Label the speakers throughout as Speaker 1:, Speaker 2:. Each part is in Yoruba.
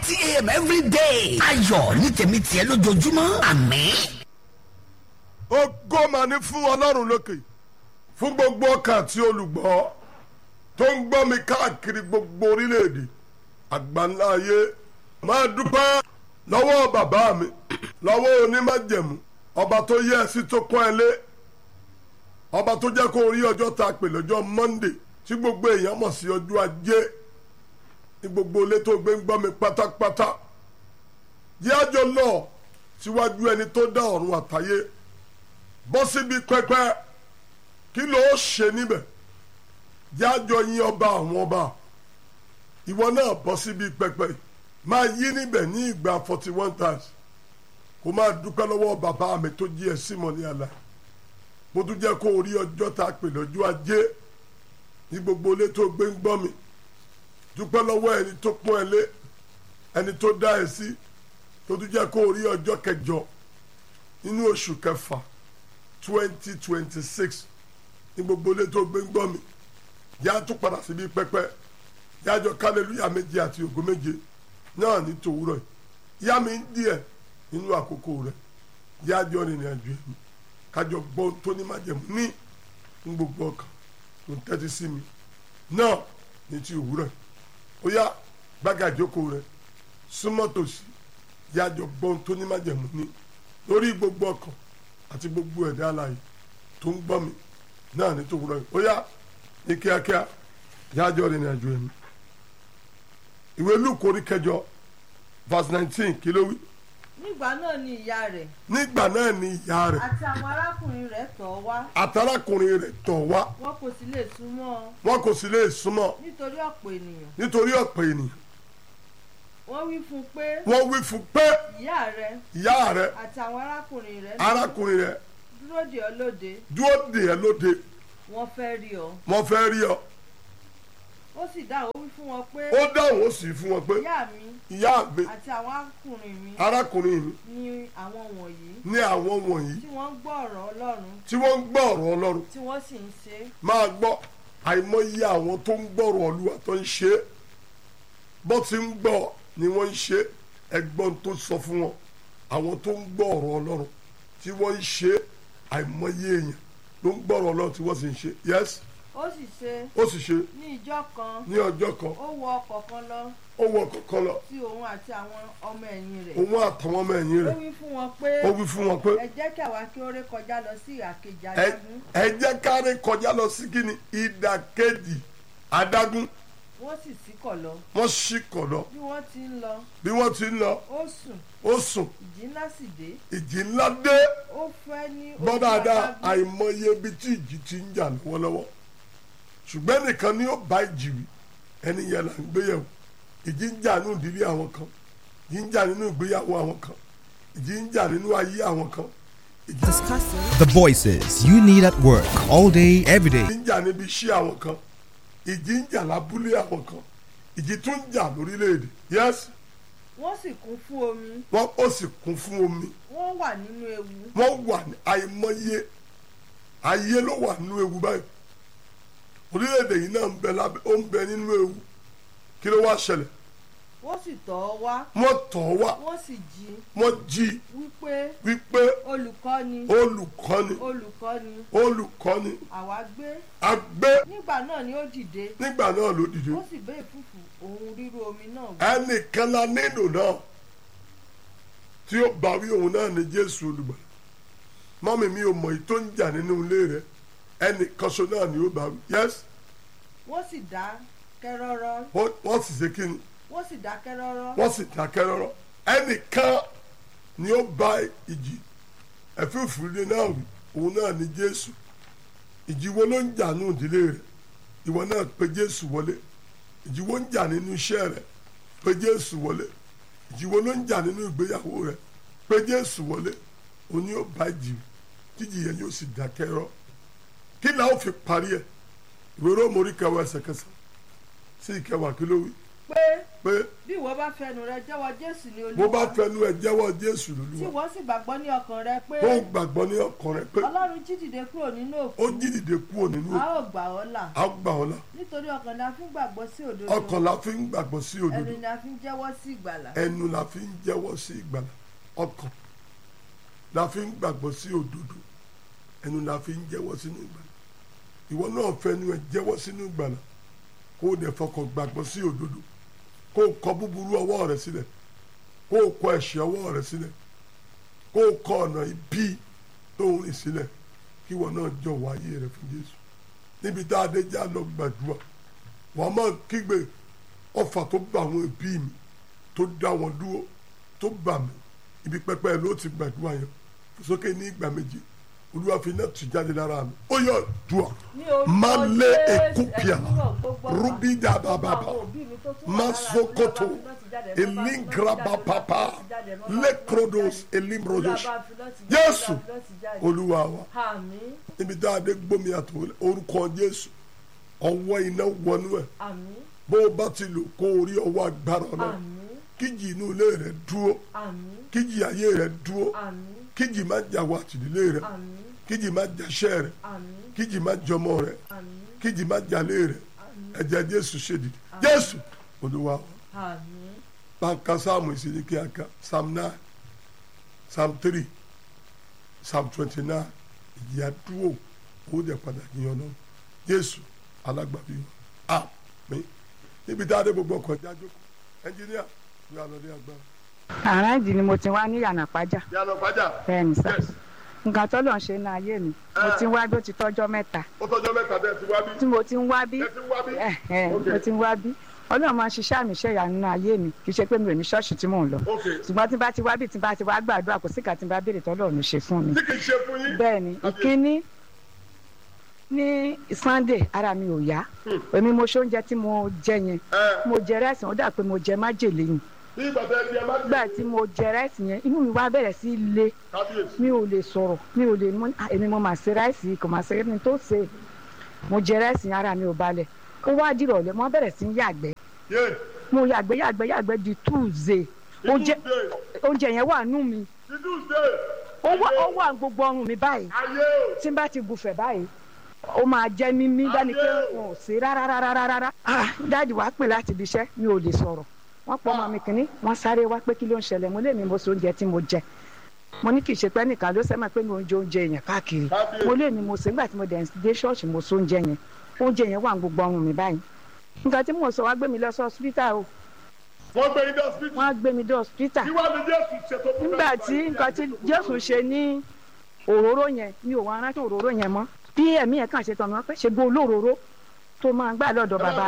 Speaker 1: thirty a.m. every day. ayọ̀ ní tèmi tiẹ̀ lójoojúmọ́ àmín.
Speaker 2: ògo mà ní fún ọlọ́run lókè fún gbogbo ọkàn àti olùgbọ́ tó ń gbọ́ mi káàkiri gbogbo orílẹ̀-èdè àgbáńlá ayé máa dúpẹ́ lọ́wọ́ bàbá mi lọ́wọ́ onímájẹ̀mú ọba tó yẹ ẹ sí tó pọ́n ẹ lé ọba tó jẹ́ kó rí ọjọ́ tá a pè lọ́jọ́ monday tí gbogbo èèyàn mọ̀ sí ọjọ́ ajé ní gbogbo ilé tó gbé ń gbọ́ mi pátápátá jẹ́ àjọ lọ síwájú ẹni tó dá ọ̀run àtayé bọ́ síbi pẹpẹ kí ló ṣe níbẹ̀ jẹ́ àjọ yín ọba àwọn ọba ìwọ náà bọ́ síbi pẹpẹ máa yí níbẹ̀ ní ìgbà forty one times kó máa dúpẹ́ lọ́wọ́ bàbá mi tó jí ẹ símọ̀ ní àlà mo tún jẹ́ kó rí ọjọ́ tá a pè lọ́jọ́ ajé ní gbogbo ilé tó gbé ń gbọ́ mi dúpẹ́ lọ́wọ́ ẹni tó pọ́n ẹ lé ẹni tó dá ẹ sí tó tún jẹ́ kó rí ọjọ́ kẹjọ nínú oṣù kẹfà twenty twenty six ní gbogbo ilé tó gbé ń gbọ́ mi yá tún padà síbi pẹpẹ yájọ kálẹ̀lúyà méje àti ògo méje náà ní tòwúrọ̀ yìí yá mi ń díẹ̀ nínú àkókò rẹ̀ yájọ rìnrìn àjò ẹ̀mí kájọ gbọ́ tó ní májẹ̀mú ní ní gbogbo ọkàn tó ń tẹ́tí sí mi náà ní ti òwúrọ̀ yìí ó yá gbága ìjókòó rẹ̀ súnmọ́ tòsí yájọ gbọ́ tó ní májẹ̀mú ní lórí gbogbo ọkàn àti gbogbo ẹ̀dá alààyè tó ń gbọ́ mi náà ní tòwúrọ̀ yìí ó yá ní kíákíá yájọ rìnrìn àjò ẹ̀mí ìwé Lúùkù orí kẹjọ verse nineteen kí ló wí
Speaker 3: nígbà náà ni ìyá rẹ̀
Speaker 2: nígbà náà ni ìyá rẹ̀
Speaker 3: àti àwọn arákùnrin rẹ̀ tọ̀ ọ́ wá
Speaker 2: àtàrákùnrin rẹ̀ tọ̀ wá
Speaker 3: wọn kò sì lè súnmọ́ ọ
Speaker 2: wọn kò sì lè súnmọ́
Speaker 3: nítorí ọ̀pọ̀ ènìyàn
Speaker 2: nítorí ọ̀pọ̀ ènìyàn
Speaker 3: wọ́n wí fún un pé
Speaker 2: wọ́n wí fún pé
Speaker 3: ìyá rẹ̀
Speaker 2: ìyá rẹ̀
Speaker 3: àti àwọn arákùnrin rẹ̀
Speaker 2: arákùnrin rẹ̀
Speaker 3: dúró dè ọ́ lóde
Speaker 2: dúró dè ẹ́ lóde
Speaker 3: wọ́n fẹ́ rí ọ
Speaker 2: wọ́n fẹ́ rí ọ
Speaker 3: ó sì dáhùn ó wí fún wọn pé
Speaker 2: ó dáhùn ó sì fún wọn pé
Speaker 3: ìyá mi
Speaker 2: ìyá mi
Speaker 3: àti àwọn arákùnrin mi
Speaker 2: arákùnrin mi
Speaker 3: ni àwọn wọ̀nyí
Speaker 2: ní àwọn wọ̀nyí
Speaker 3: tí wọ́n ń gbọ́ ọ̀rọ̀ Ọlọ́run
Speaker 2: tí wọ́n ń gbọ́ ọ̀rọ̀ Ọlọ́run
Speaker 3: tí wọ́n sì ń ṣe é
Speaker 2: máa gbọ́ àìmọye àwọn tó ń gbọ́rọ̀ Olúwa tó ń ṣe é bó ti ń gbọ́ ni wọ́n ń ṣe é ẹgbọ́n tó sọ fún wọn àwọn tó ń gbọ́ ọ̀rọ̀ Ọlọ́run tí wọ́n ń ṣe é àìmọye èèyàn ló ń gbọ́rọ̀ Ọlọ́run tí wọ́n sì ń ṣe yes
Speaker 3: ó sì ṣe
Speaker 2: ó sì ṣe
Speaker 3: ní ìjọ kan
Speaker 2: ní ọjọ́ kan
Speaker 3: ó wọ ọkọ̀ kan lọ
Speaker 2: ó wọ kọ̀ọ̀kan lọ
Speaker 3: sí òun àti àwọn ọmọ ẹ̀yìn rẹ̀
Speaker 2: òun àtàwọn ọmọ ẹ̀yìn
Speaker 3: ó
Speaker 2: rẹ̀
Speaker 3: wí fún wọn pé
Speaker 2: ó wí fún wọn pé
Speaker 3: ẹ jẹ́ kí àwa kí ó ré kọjá lọ sí ìhà kejì
Speaker 2: ẹ
Speaker 3: adágún
Speaker 2: ẹ jẹ́ káre kọjá lọ sí kíni ìdàkejì adágún
Speaker 3: wọ́n sì ṣíkọ̀ lọ
Speaker 2: wọ́n ṣì kọ̀ lọ
Speaker 3: bí wọ́n ti ń lọ
Speaker 2: bí wọ́n ti ń lọ
Speaker 3: ó sùn
Speaker 2: ó sùn
Speaker 3: ìjì ńlá sì dé
Speaker 2: ìjì ńlá dé
Speaker 3: ó fẹ́ ní
Speaker 2: gbọ́
Speaker 3: ojú
Speaker 2: dáadáa
Speaker 3: adágún
Speaker 2: àìmọye ibi tí ìjì ti ń jà lọ́wọ́lọ́wọ́ ṣùgbọ́n nìkan ni ó bá ìjì wí ẹni yẹn là ń gbéyàwó ìjì ń jà nínú ìdílé àwọn kan ìjì ń jà nínú ìgbéyàwó àwọn kan ìjì ń jà nínú ayé àwọn kan ìjì
Speaker 4: The voices you need at work all day, every day.
Speaker 2: ń jà níbi iṣẹ́ àwọn kan ìjì ń jà lábúlé àwọn kan ìjì tún ń jà lórílẹ̀‐èdè yes
Speaker 3: wọ́n sì kún fún omi
Speaker 2: wọ́n ó sì kún fún omi
Speaker 3: wọ́n wà nínú ewu
Speaker 2: wọ́n wà ní àìmọye ayé ló wà nínú ewu báyìí orílẹ̀-èdè yìí náà ń bẹ lábẹ́ ó ń bẹ nínú ewu kí ló wá ṣẹlẹ̀
Speaker 3: wọ́n sì tọ̀ ọ́ wá
Speaker 2: wọ́n tọ̀ ọ́ wá
Speaker 3: wọ́n sì jí
Speaker 2: wọ́n jí
Speaker 3: wípé
Speaker 2: wípé
Speaker 3: olùkọ́ni
Speaker 2: olùkọ́ni
Speaker 3: olùkọ́ni
Speaker 2: olùkọ́ni
Speaker 3: àwa gbé
Speaker 2: agbé
Speaker 3: nígbà náà ni ó dìde
Speaker 2: nígbà náà ló dìde
Speaker 3: ó sì bẹ́ ìfúfù òun rírú omi náà wí
Speaker 2: ẹnìkan la nílò náà tí ó bá wí òun náà ní Jésù olùgbà mọ́mí mi ò mọ̀ èyí tó ń jà nínú ilé rẹ ẹnìkan ṣo náà ni ó bá wí yes
Speaker 3: wọ́n sì dá kẹ́rọ́rọ́
Speaker 2: wọ́n wọ́n sì ṣe kí ni
Speaker 3: wọ́n sì dá kẹ́rọ́rọ́
Speaker 2: wọ́n sì dákẹ́ rọ́rọ́ ẹnìkan ni ó bá ìjì ẹ̀fífúre náà wí òun náà ni Jésù ìjì wo ló ń jà nínú ìdílé rẹ ìwọ náà pe Jésù wọlé ìjì wo ń jà nínú iṣẹ́ rẹ pe Jésù wọlé ìjì wo ló ń jà nínú ìgbéyàwó rẹ pe Jésù wọlé òun yóò bá ìjì jíjì yẹn yóò sì dákẹ́ rọ́ kí ni a ó fi parí ẹ̀ ìwé róòmù orí kẹwàá ẹsẹ̀ kẹsàn sí ìkẹwàá kí ló wí
Speaker 3: pé
Speaker 2: pé
Speaker 3: bí ìwọ bá fẹnu rẹ jẹ́wọ́ jésù ní
Speaker 2: bó bá
Speaker 3: olúwa
Speaker 2: fẹnu ẹ jẹ́wọ́ jésù
Speaker 3: tí
Speaker 2: lólúwa
Speaker 3: ìwọ sì gbàgbọ́ ní ọkàn rẹ pé
Speaker 2: tó gbàgbọ́ ní ọkàn rẹ pé
Speaker 3: ọlọ́run jí dìde kúrò nínú
Speaker 2: ó
Speaker 3: òkú
Speaker 2: jí dìde kúrò nínú
Speaker 3: a ó gbà ọ́ là
Speaker 2: á gbà ọ́ là
Speaker 3: nítorí ọkàn la fi ń gbàgbọ́ sí òdodo
Speaker 2: ọkàn la fi ń gbàgbọ́ sí òdodo
Speaker 3: ẹnu la fi ń jẹ́wọ́ sí ìgbàlà
Speaker 2: ẹnu la fi ń jẹ́wọ́ sí ìgbàlà ọkàn la fi ń gbàgbọ́ sí òdodo ẹnu la fi ń jẹ́wọ́ sínú ìgbàlà ìwọ náà fẹnu ẹ jẹ́wọ́ sínú ìgbàlà kó o dẹ̀ fọkàn gbàgbọ́ sí òdodo kó o kọ búburú ọwọ́ rẹ sílẹ̀ kó o kọ ẹ̀ṣẹ̀ ọwọ́ rẹ sílẹ̀ kó o kọ ọ̀nà ibi tó ń rìn sílẹ̀ kí ìwọ náà jọ̀wọ́ ayé rẹ fún Jésù níbi tá a dé já lọ gbàdúrà wàá máa kígbe ọfà tó bá àwọn ẹbí mi tó dá wọn dúró tó bà mí ibi pẹpẹ ló ti gbàdúrà yẹn sókè ní ìgbà méje olúwa fi náà tù jáde lára mi ó yọ dùà
Speaker 3: Ní orúkọ
Speaker 2: má lé
Speaker 3: Jésù,
Speaker 2: èkúpìà
Speaker 3: ẹ̀mí náà gbogbo ọ̀pá.
Speaker 2: rúbí dàbàbàbà
Speaker 3: Gbogbo àwọn òbí mi tó tún wà
Speaker 2: má
Speaker 3: lára mi,
Speaker 2: sokoto
Speaker 3: Olúwa bá fi náà ti jáde, Olúwa bá fi náà ti
Speaker 2: elingraba
Speaker 3: jáde,
Speaker 2: papa
Speaker 3: Olúwa bá fi náà ti jáde,
Speaker 2: lekrodos
Speaker 3: Olúwa
Speaker 2: elimrodos
Speaker 3: bá fi náà ti jáde,
Speaker 2: jésù
Speaker 3: Olúwa bá fi náà ti jáde.
Speaker 2: olúwa wa
Speaker 3: àmín
Speaker 2: níbi tá a dé gbómi àtò orúkọ jésù ọwọ́ iná wọnú ẹ̀
Speaker 3: àmín
Speaker 2: bó o bá ti lò kó o rí ọwọ́ agbára ọ̀nà
Speaker 3: àmín
Speaker 2: kíjì inú ilé rẹ dúró
Speaker 3: àmín
Speaker 2: kíjì ayé rẹ dúró
Speaker 3: àmín
Speaker 2: kíjì má jà wá àtìdílé rẹ
Speaker 3: àmín
Speaker 2: kíjì má jàṣẹ rẹ
Speaker 3: àmín
Speaker 2: kíjì má jọmọ rẹ
Speaker 3: àmín
Speaker 2: kíjì má jalè rẹ ẹ̀jẹ̀ jésù ṣèdí jésù olúwa wa
Speaker 3: àmín
Speaker 2: banka sáàmù ìsinmi kíákà psalm nine psalm three psalm twenty nine ìyá dúró ó dẹ̀ padà yíyan náà jésù alágbàbí wa àmín níbi tá a dé gbogbo ọkọ̀ jájó ẹnjìníà ní alọ́dẹ agbára.
Speaker 5: àràǹdì ni mo ti wá ní yànnàpájà
Speaker 2: yàrá pàjá
Speaker 5: bẹ́ẹ̀ ni sá
Speaker 2: yes
Speaker 5: nǹkan tó lọ́n ṣe ní ayé mi mo ti ń wá bí ó ti tọ́jọ́ mẹ́ta
Speaker 2: ó tọjọ́ mẹ́ta bẹ́ẹ̀ ti wá bí
Speaker 5: tí mo ti ń wá bí
Speaker 2: ẹ ti wá bí.
Speaker 5: ẹ ẹ
Speaker 2: Ok.
Speaker 5: mo ti ń wá bí ọlọ́run máa ń ṣiṣẹ́ àmì iṣẹ́ ìyanu nínú ayé mi kì í ṣe pé mi ò ní ṣọ́ọ̀ṣì tí mò ń lọ
Speaker 2: ok
Speaker 5: ṣùgbọ́n tí n bá ti wá bí tí n bá ti wá gbàdúrà kò sí ìka tí n bá béèrè tọ́lọ́run ṣe fún mi
Speaker 2: tí kì í ṣe fún yín.
Speaker 5: bẹ́ẹ̀ ni ìkíní ní sunday ara mi ò yá èmi mo ṣe oúnjẹ tí mo jẹ yẹn
Speaker 2: ẹ
Speaker 5: mo jẹ rẹ́sì ó dà pé mo jẹ májèlé yìí
Speaker 2: bí ìgbà tẹ ẹ di ẹ má
Speaker 5: nígbà tí mo jẹ rẹ́sì yẹn inú mi wá bẹ̀rẹ̀ sí í le
Speaker 2: kábíyèsí.
Speaker 5: mi ò lè sọ̀rọ̀ mi ò lè mú ah, èmi mo máa ṣe ráìsì kò máa ṣe ẹni tó ṣe mo jẹ ráìsì yẹn ara mi ò balẹ̀ ó wá dìrọ̀lẹ́ mo bẹ̀rẹ̀ sí í yàgbẹ́
Speaker 2: yé
Speaker 5: mo yàgbẹ́ yàgbẹ́ yàgbẹ́ di tuesday oúnjẹ
Speaker 2: tuesday
Speaker 5: oúnjẹ yẹn wà nù mí
Speaker 2: ti tuesday
Speaker 5: ó wà ó wà gbogbo ọrùn mi báyìí
Speaker 2: ayé o
Speaker 5: tí n bá ti gùfẹ̀ báyìí ó máa jẹ́ mímí dání pé wọn ò sí rárá rárá rárá ah dáàdi wàá pè láti ibi iṣẹ́ mi ò lè sọ̀rọ̀ wọ́n pọ̀ ọmọ mi kìíní wọ́n sáré wá pé kí ló ń ṣẹlẹ̀ mo lé mi mo so oúnjẹ tí mo jẹ mo ní kì í ṣe pé nìkan ló sẹ́mọ̀ pé mi ò ń jẹ oúnjẹ yẹn káàkiri
Speaker 2: Kábíyèsí.
Speaker 5: mo lé mi mo sè nígbà tí mo dẹ̀ dé ṣọ́ọ̀ṣì mo so oúnjẹ yẹn oúnjẹ yẹn wà ní gbogbo ọrùn mi báyìí nǹkan tí mo sọ wá gbé mi lọ sí hospital o
Speaker 2: wọ́n gbé yín dé hospital
Speaker 5: wọ́n á gbé mi dé hospital
Speaker 2: kí wàá ní jésù ṣètò fún
Speaker 5: nígbà tí nǹkan tí jésù ṣe ní òróró yẹn mi ò wá rántí òróró yẹn mọ́ bí ẹ̀mí yẹn kàn ṣe tọ̀ mí wọ́n pé ṣe gbó olóróró tó máa ń gbà lọ́dọ̀ bàbá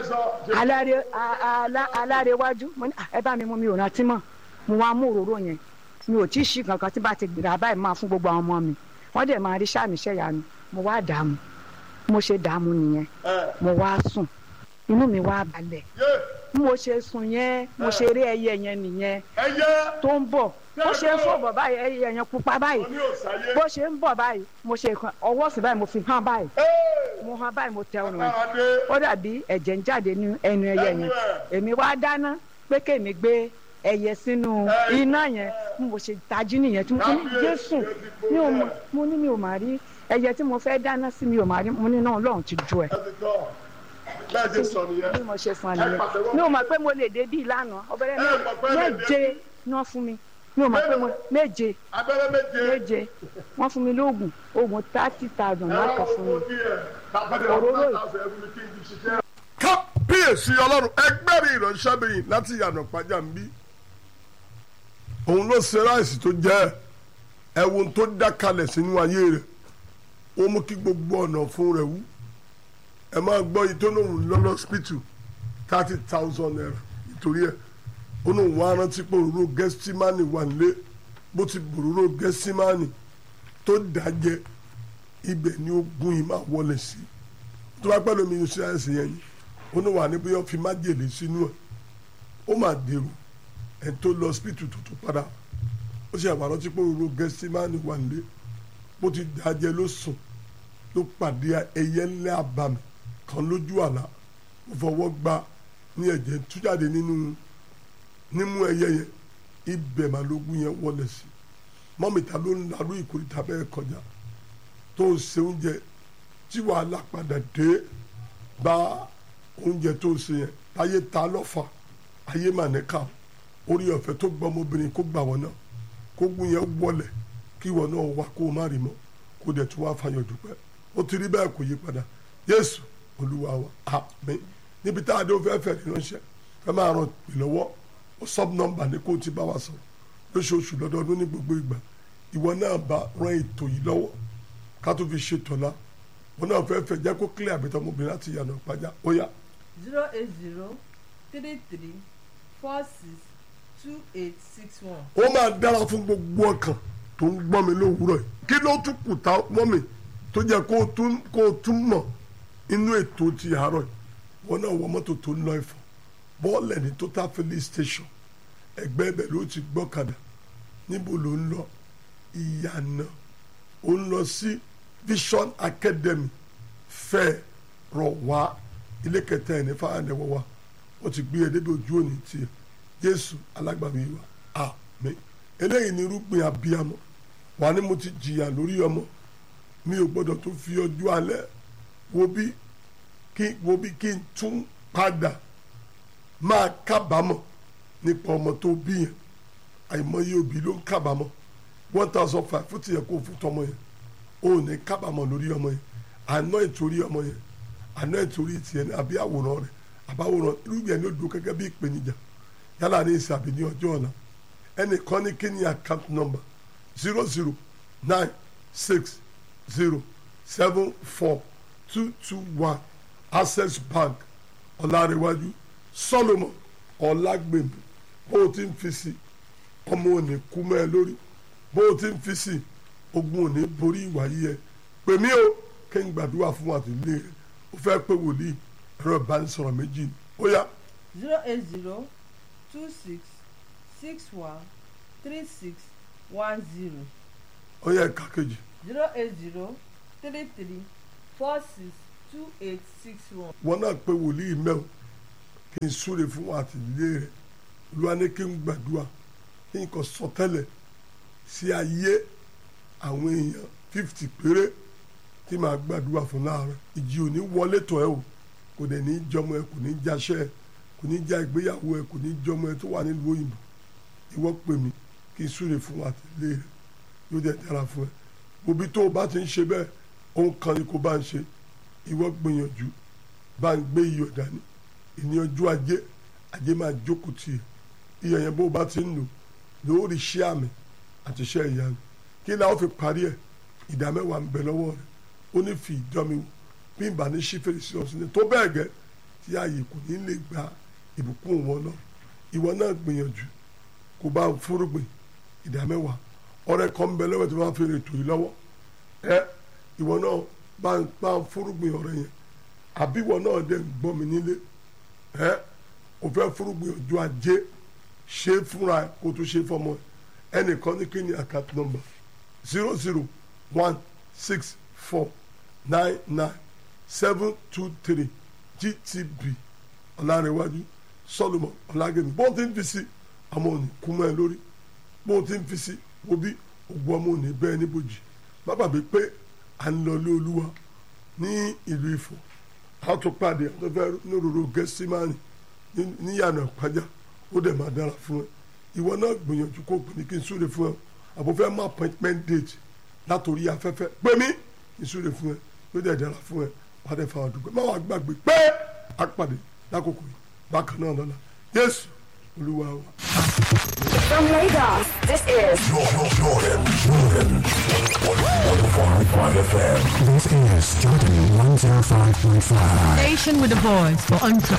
Speaker 5: aláre a- ala- alárewájú mo ní "Ah, ẹ bá mi mú mi ò rántí mọ́ mo wá mú òróró yẹn mi ò tí ì ṣí kankan tí bá ti gbìrà báyìí máa fún gbogbo àwọn ọmọ mi wọ́n dẹ̀ máa rí sàmì ṣẹ́yanu mo wá dààmú mo ṣe dààmú nìyẹn mo wá sùn inú mi wá balẹ̀ bí mo ṣe sùn yẹn mo ṣe rí ẹyẹ yẹn nìyẹn
Speaker 2: ẹyẹ
Speaker 5: tó ń bọ̀ bó ṣe ń fò bọ̀ báyìí ẹyẹ yẹn pupa báyìí
Speaker 2: oní òsàyé
Speaker 5: bó ṣe ń bọ̀ báyìí mo ṣe kan ọwọ́ sí báyìí mo fi hàn báyìí mo hàn báyìí mo tẹ ọrùn rẹ̀
Speaker 2: káradé
Speaker 5: ó dàbí ẹ̀jẹ̀ ń jáde ní ẹnu ẹyẹ
Speaker 2: Ẹnu
Speaker 5: yẹn
Speaker 2: ẹ̀.
Speaker 5: èmi wá dáná pé kémi gbé ẹyẹ sínú
Speaker 2: Ẹ.
Speaker 5: iná yẹn bí mo ṣe tají nìyẹn tí mo ní
Speaker 2: Kábíyèsí,
Speaker 5: jésù
Speaker 2: ẹ ti gbó
Speaker 5: mi ò mọ̀
Speaker 2: ẹ̀.
Speaker 5: mo ní mi ò mà rí ẹyẹ tí mo fẹ́ dáná sí mi ò mà rí mo ní náà lọ́run ti ju ẹ̀
Speaker 2: ẹ ti tọ́ bẹ́ẹ̀ ṣe sọ nìyẹn
Speaker 5: bí mo ṣe sàn
Speaker 2: Ẹ
Speaker 5: nìyẹn
Speaker 2: pàtẹ́wọ́.
Speaker 5: mi ò mọ̀ pé mo lè dé bíi lánàá ọbẹ̀rẹ̀
Speaker 2: Ẹ mọ̀ pé lè dé
Speaker 5: méje náà fún mi mi ò mọ̀ pé mo méje
Speaker 2: abẹ́rẹ́ méje
Speaker 5: méje wọ́n fún mi lóògùn oògùn thirty thousand
Speaker 2: ẹ̀rọ
Speaker 5: lákọ̀ fún mi.
Speaker 2: owó díẹ̀ tàbí
Speaker 5: Òróró
Speaker 2: ọ̀rọ̀
Speaker 5: yìí.
Speaker 2: náà fẹ́ fún mi kí n ti ṣiṣẹ́. kábíyèsí ọlọ́run ẹgbẹ́rin ìránṣẹ́bìnrin láti yànnà pàjá ń bí òun ló ṣe ráìsì tó jẹ́ ẹ̀wọ̀n tó dá kalẹ̀ sínú ayé rẹ̀ ó mú kí gbogbo ọ̀nà fún rẹ̀ wú ẹ máa gbọ́ yìí tó lóun lọ́lọ́ hospital thirty thousand naira nítorí ẹ̀ ó lóun wá rántí pé òróró gẹ́símánì wà nílé bó ti bòróró gẹ́símánì tó dájẹ́ ibẹ̀ ni ogun yìí máa wọlé sí tó bá pẹ́ lómi ṣe àìsàn yẹn yìí ó ní wà ní bóyá fi májèlé sínú ẹ̀ ó máa dèrò ẹ̀ tó lọ hospital tó tó padà ó ṣe àwọn àrántí pé òróró gẹ́símánì wà nílé bó ti dájẹ́ ló sùn ló pàdé ẹyẹ ńlẹ́ àbàmì kan lójú àlá ó fọwọ́ gba ní ẹ̀jẹ̀ ń tú jáde nínú nímú ẹyẹ yẹn ibẹ̀ máa lógún yẹn wọlé sí mọ́mìtà ló ń larú ìkórìtà bẹ́ẹ̀ kọjá tó ń se oúnjẹ tí wàhálà padà dé bá oúnjẹ tó ń se yẹn táyé ta lọ́fà ayé mà ní ká orí ọ̀fẹ́ tó gbọ́ ọmọbìnrin kó gbà wọ́n náà kó gún yẹn wọlé kí wọ́n náà wá kó o má rí mọ́ kó dẹ̀ tún wá fayọ̀ dúpẹ́ ó ti rí bẹ́ẹ̀ kò yí padà Jésù Olúwa wa àmín níbi tá a dé o fẹ́ fẹ́ ránṣẹ́ fẹ́ máa ràn pè lọ́wọ́ ó sub nọ́mbà ní kó o ti bá wa sọ̀rọ̀ lóṣooṣù lọ́dọọdún ní gbogbo ìgbà ìwọ náà bá ran ètò yìí lọ́wọ́ ká tó fi ṣe tọ̀la wọn náà fẹ́ fẹ́ jẹ́ kó clear àbẹ̀tọ̀ ọmọbìnrin láti yànnà pàjá ó yá
Speaker 3: zero eight zero three three four six two eight six one.
Speaker 2: ó máa dára fún gbogbo ọkàn tó ń gbọ́ mi lówùúrọ̀ yìí kí ló tún kù tá mọ́ mi tó jẹ́ kó o tún kó o tún mọ̀ inú ètò ti àárọ̀ yìí wọn náà wọ mọ́tò tó ń lọ Ifọ̀ bọ́ọ̀lù ní total filling station ẹgbẹ́ ibẹ̀ ló ti gbọ́kadà níbo ló ń lọ ìyànà ó ń lọ sí Vision Academy fẹ́ rọ̀ wá ilé kẹta ẹ̀ ní fáwọn wa wọ́n ti gbé ẹ débi ojú òní tiẹ̀ Jésù alágbàmì wa àmín eléyìí ni irúgbìn abiyamọ wà ní mo ti jìyà lórí ọmọ mi ò gbọdọ̀ tó fi ọjọ́ alẹ́ wo bí kí wo bí kí n tún padà máa kábàámọ̀ nípa ọmọ tó bí yẹn àìmọye òbí ló ń kábàámọ̀ one thousand five fún tìyẹ kó fún tọmọ yẹn ó ní kábàámọ̀ lórí ọmọ yẹn àná ìtorí ọmọ yẹn àná ìtorí tiẹ̀ ní àbí àwòrán rẹ̀ àbáwòrán irúgbìn ẹni ó dúró gẹ́gẹ́ bí ìpèníjà yálà ní ìsìn àbí ní ọjọ́ ọ̀la ẹnìkan ní kí ni account number zero zero nine six zero seven four two two one access bank ọ̀làríwájú solomon ọ̀làgbèmí bó o ti ń fi sí ọmọ òní kú mọ́ ẹ lórí bó o ti ń fi sí ogun òní borí ìwà yíyẹ pè mí o kí n gbàdúrà fún àtìlẹ́ rẹ ó fẹ́ pé wòlíì ẹ̀rọ ìbánisọ̀rọ̀ méjì ni ó yá
Speaker 3: zero eight zero two six six one three six one zero
Speaker 2: ó yá ẹ̀ka kejì
Speaker 3: zero eight zero three three four six two eight six one.
Speaker 2: wọn náà pé wòlíì mẹ́wọ̀ kí n súre fún àtìlẹ́ rẹ olúwa ní kí n gbàdúrà kí n kò sọ tẹ́lẹ̀ sí ayé àwọn èèyàn fifty péré tí màá gbàdúrà fún láàárọ̀ ìjì ò ní wọlé tọ̀ ẹ́ o kò dẹ̀ ní jọmọ ẹ kò ní jáṣẹ́ ẹ kò ní já ìgbéyàwó ẹ kò ní jọmọ ẹ tó wà nílùú òyìnbó ìwọ pè mí kí n súre fún àtìlẹ́ rẹ yóò dẹ̀ dára fún ẹ òbí tó o bá ti ń ṣe bẹ́ẹ̀ ohun kan ni kò bá ń ṣe ìwọ gbìyànjú bá ń gbé iyọ̀ dání ìní ọjọ́ ajé ajé máa jókòó tì í iyọ̀ yẹn bó o bá ti ń lò lórí iṣẹ́ àmì àti iṣẹ́ ìyanu kí ni a ó fi parí ẹ̀ ìdá mẹ́wàá ń bẹ lọ́wọ́ rẹ̀ ó ní fi ìjọ mi wò bí n bá ní ṣí fèrèsé ọ̀sìn ní tó bẹ́ẹ̀ gẹ́ tí ààyè kò ní lè gba ìbùkún wọn lọ ìwọ náà gbìyànjú kó bá ń fúrúgbìn ìdá mẹ́wàá ọ̀rẹ́ kan ń bẹ lọ́wọ́ tí wọ́n á fi rètò yìí lọ́wọ́ ẹ ìwọ náà bá ń bá ń fúrúgbìn ọ̀rẹ́ yẹn àbí ìwọ náà dẹ̀ ń gbọ́ mi nílé ẹ o fẹ́ fúrúgbìn ọjọ́ ajé ṣe fúnra ẹ kó tó ṣe fọmọ ẹ ẹnìkan ní kí ni account number zero zero one six four nine nine seven two three gtb ọ̀làrẹ̀wájú solomon ọ̀làgẹ̀mí bó ti ń fi sí ọmọ òní kúmọ̀ ẹ lórí bó ti ń fi sí wo bí ògùn ọmọ òní bẹ́ẹ̀ níbòjì má bàbí pé à ń lọ lé olúwa ní ìlú Ifọ̀ a tó pàdé a tó fẹ́ nírúurú gẹ́símánì níyànà ìpájà ó dẹ̀ máa dára fún ẹ ìwọ náà gbìyànjú kó pè ní kí n súre fún ẹ àbò fẹ́ mú appointment date látòrí afẹ́fẹ́ pé mí kí n súre fún ẹ yóò dẹ̀ dára fún ẹ wà á dẹ̀ fa àdúgbò má wàá gbàgbé pé a pàdé lákòókò yìí bákan náà lọ́la Jésù Olúwa wa.
Speaker 6: From Lagos, this is
Speaker 7: This is Jordan 105.5.
Speaker 8: Station with a voice for entrepreneurs.